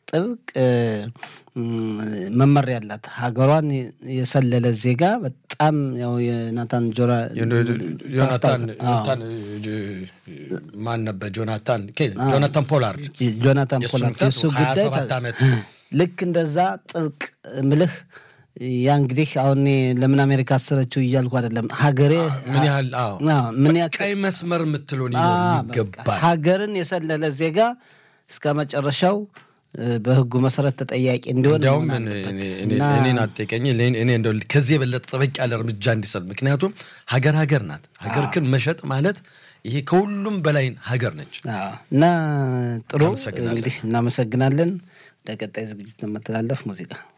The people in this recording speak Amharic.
ጥብቅ መመሪያ ያላት ሀገሯን የሰለለ ዜጋ በጣም ያው የናታን ጆራ ዮናታን ማን ነበር? ጆናታን ጆናታን ፖላርድ ጆናታን ፖላርድ የሱ ጉዳይ ዓመት ልክ እንደዛ ጥብቅ ምልህ ያ እንግዲህ አሁን ለምን አሜሪካ አሰረችው እያልኩ አይደለም። ሀገሬ ምን ያህል ምን ቀይ መስመር የምትሉን ይገባል። ሀገርን የሰለለ ዜጋ እስከ መጨረሻው በህጉ መሰረት ተጠያቂ እንዲሆን እንዲያውም እኔን አጠቀኝ እኔ እንደው ከዚህ የበለጠ ጠበቅ ያለ እርምጃ እንዲሰጥ። ምክንያቱም ሀገር ሀገር ናት። ሀገር ግን መሸጥ ማለት ይሄ ከሁሉም በላይ ሀገር ነች እና ጥሩ እንግዲህ እናመሰግናለን። ለቀጣይ ዝግጅት ለመተላለፍ ሙዚቃ